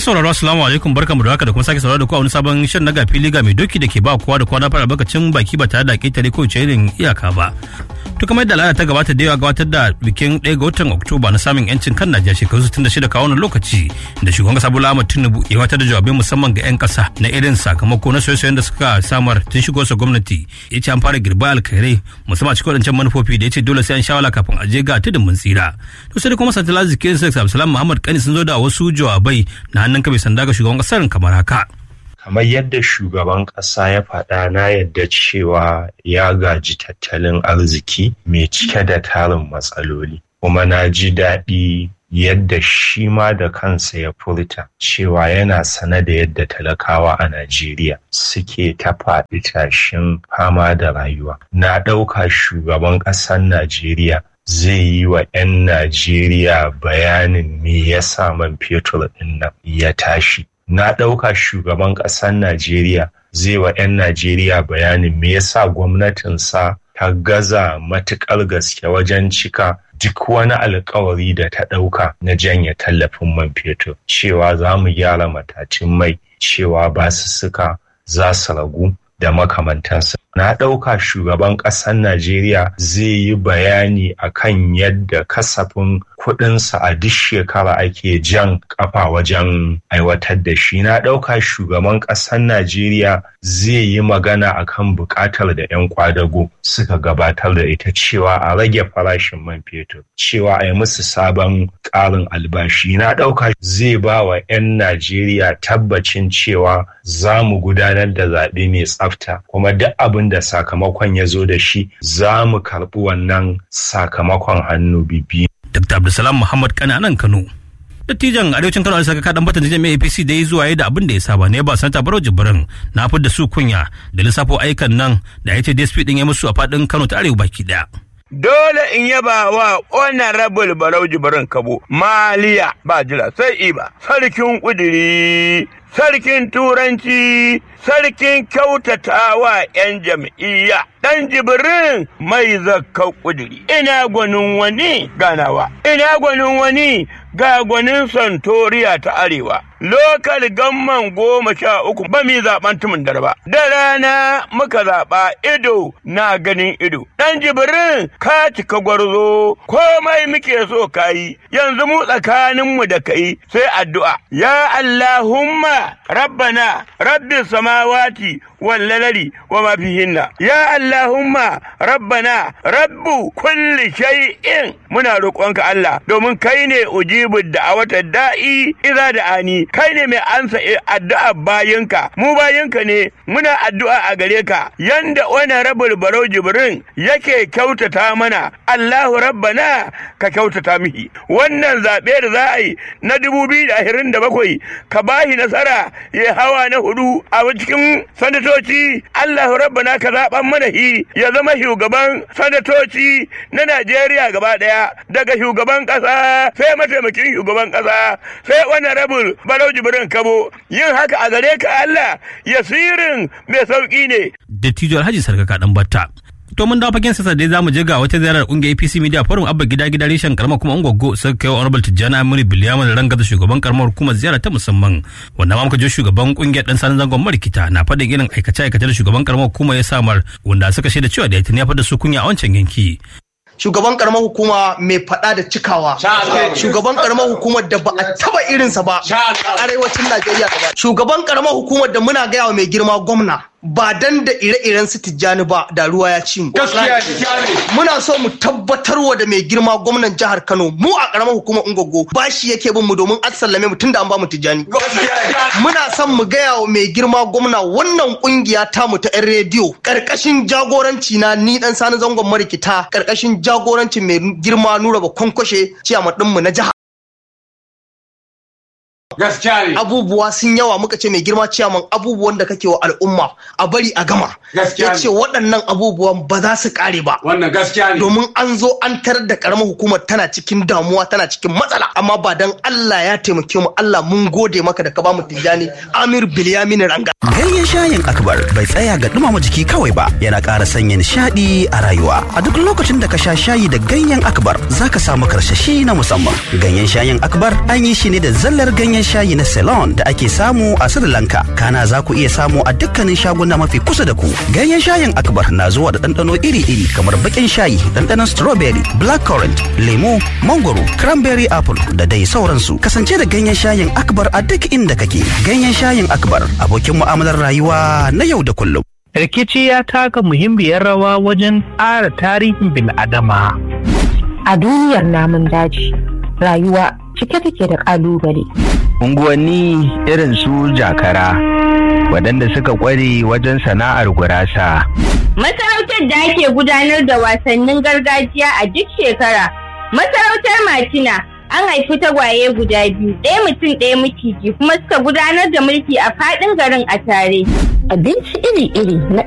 Masu sauraro assalamu alaikum barkamu da haka da kuma sake sauraro da ku a wani sabon shirin na gafi liga mai doki da ke ba kowa da kowa na fara bakacin baki ba tare da ketare ko irin iyaka ba. To kamar yadda al'ada ta gabata da yawa gabatar da bikin 1 ga watan Oktoba na samun yancin kan Najeriya shekaru 66 kawo wannan lokaci da shugaban kasa Bola Ahmed Tinubu ya gabatar da jawabai musamman ga 'yan kasa na irin sakamako na soyayyen da suka samar tun shigo sa gwamnati ya ce an fara girba alkhairai musamman a cikin wadancan manufofi da ya ce dole sai an shawala kafin a je ga tudun mun tsira. To sai kuma Santala Zikirin Seks Abdulsalam Muhammad Kani sun zo da wasu jawabai na hannun kabe sanda ga shugaban kasar kamar haka. kamar yadda shugaban ƙasa ya faɗa na yadda cewa ya gaji tattalin arziki mai cike da tarin matsaloli kuma na ji daɗi yadda shi ma da kansa ya furta cewa yana sane da yadda talakawa a Najeriya suke ta faɗi tashin fama da rayuwa. Na ɗauka shugaban ƙasar Najeriya zai yi wa 'yan Najeriya bayanin me yasa man fetur ɗin nan ya tashi. na ɗauka shugaban ƙasar Najeriya zai wa 'yan Najeriya bayanin me yasa gwamnatinsa ta gaza matuƙar gaske wajen cika duk wani alkawari da ta ɗauka na janye tallafin man fetur cewa za mu gyara matacin mai cewa basussuka za su ragu da makamantansa. Na ɗauka shugaban ƙasar Najeriya zai yi bayani akan yadda kasafin kuɗinsa a duk shekara ake jan ƙafa wajen aiwatar da shi. Na ɗauka shugaban ƙasar Najeriya zai yi magana akan buƙatar da 'yan kwadago suka gabatar da ita cewa a rage farashin man fetur, cewa a yi musu sabon ƙarin albashi. Na ɗauka zai ba wa 'yan Najeriya tabbacin cewa za mu gudanar da zaɓe mai tsafta kuma duk abin da sakamakon ya zo da shi za mu karɓi wannan sakamakon hannu bibi. Dr. Abdulsalam Muhammad Kani anan Kano. Dattijan arewacin Kano Alisa kaɗan batan jami'ar APC da ya zuwa da abin da ya saba ne ba sanata Barau Jibrin na da su kunya da lissafo aikan nan da ya ce DSP din ya musu a faɗin Kano ta arewa baki ɗaya. Dole in yaba wa honorable Barau Jibrin Kabo maliya ba jira sai iba sarkin kudiri sarkin turanci sarkin kyautatawa 'yan jam'iyya ɗan jibirin mai zakka ƙudiri ina gwanin wani ganawa ina gwanin wani ga gwanin santoriya ta arewa lokal gamman goma sha uku ba mi zaɓen tumin darba da rana muka zaɓa ido na ganin ido ɗan jibirin ka cika gwarzo komai muke so kayi yanzu mu tsakaninmu da kai sai addu'a ya Allahumma rabbana rabbi samawati والليل وما فيهن يا اللهم ربنا رب كل شيء muna roƙonka Allah domin kai ne ujibu da'awata da'i idza da'ani kai ne mai ansa addu'a bayinka mu bayinka ne muna addu'a a gare ka yanda wani rabul barau jibrin yake kyautata mana Allahu rabbana ka kyautata mihi wannan zaɓe da za a yi na dubu biyu da ashirin da bakwai ka bashi nasara ya hawa na hudu a cikin sanatoci Allahu rabbana ka zaɓan mana shi ya zama shugaban sanatoci na Najeriya gaba ɗaya daga shugaban ƙasa sai mataimakin shugaban ƙasa sai wani rabul barau jibrin kabo yin haka a gare ka Allah yasirin mai sauƙi ne. Dattijo Alhaji Sarkaka ɗan Batta. To mun dawo fagen sassa dai zamu je ga wata ziyarar kungiyar APC Media Forum abba gida gida reshen karamar kuma Ungwaggo suka kai Honorable Tijjani Amini Bilyamin ranga da shugaban karamar hukumar ziyara ta musamman wanda ma muka je shugaban kungiyar dan sanin zangon marikita na faɗin irin aikace aikace da shugaban karamar hukumar ya samar wanda suka shaida cewa da ya fada su kunya a wancan yanki. shugaban karamar hukuma mai fada da cikawa shugaban karamar hukumar da ba a taba irinsa ba a arewacin najeriya gaba shugaban karamar hukumar da muna gaya wa mai girma gwamna ba dan da ire-iren su tijjani ba da ruwa ya ci mu muna so mu tabbatar wa da mai girma gwamnan jihar kano mu a karamar hukumar ungogo bashi yake bin mu domin an sallame mu tunda an ba mu tijjani muna son mu gaya wa mai girma gwamna wannan kungiya tamu ta yan rediyo karkashin jagoranci na ni dan sani zangon marikita karkashin jagorancin mai girma nura ba kwankwashe ciyama mu na jihar gaskiya ne abubuwa sun yawa muka ce mai girma ciyaman abubuwan da kake wa al'umma a bari a gama Gaskiya ya ne. ce waɗannan abubuwan ba za su ƙare ba wannan gaskiya ne domin an zo an tarar da karamar hukumar tana cikin damuwa tana cikin matsala amma ba dan Allah ya taimake mu Allah mun gode maka da ka bamu tijjani Amir Bilyamin Ranga Ganyen shayin akbar bai tsaya ga dumama jiki kawai ba yana ƙara sanya nishaɗi a rayuwa. A duk lokacin da ka sha shayi da ganyen akbar za ka samu karsashi na musamman. Ganyen shayin akbar an yi shi ne da zallar ganyen ganyen shayi na Ceylon da ake samu a Sri Lanka. Kana za ku iya samu a dukkanin shaguna mafi kusa da ku. Ganyen shayin Akbar na zuwa da ɗanɗano iri-iri kamar baƙin shayi, ɗanɗanon strawberry, blackcurrant, lemu, mangoro, cranberry apple da dai sauransu. Kasance da ganyen shayin Akbar a duk inda kake. Ganyen shayin Akbar abokin mu'amalar rayuwa na yau da kullum. rikici ya taka muhimmiyar rawa wajen ƙara tarihin bil'adama. A duniyar namun daji, rayuwa cike take da ƙalubale. Unguwanni irin su jakara, waɗanda suka ƙware wajen sana'ar gurasa. Masarautar da ake gudanar da wasannin gargajiya a duk shekara. Masarautar Matina an haifi tagwaye guda biyu, ɗaya mutum ɗaya miciji kuma suka gudanar da mulki a faɗin garin a tare. Abinci iri-iri na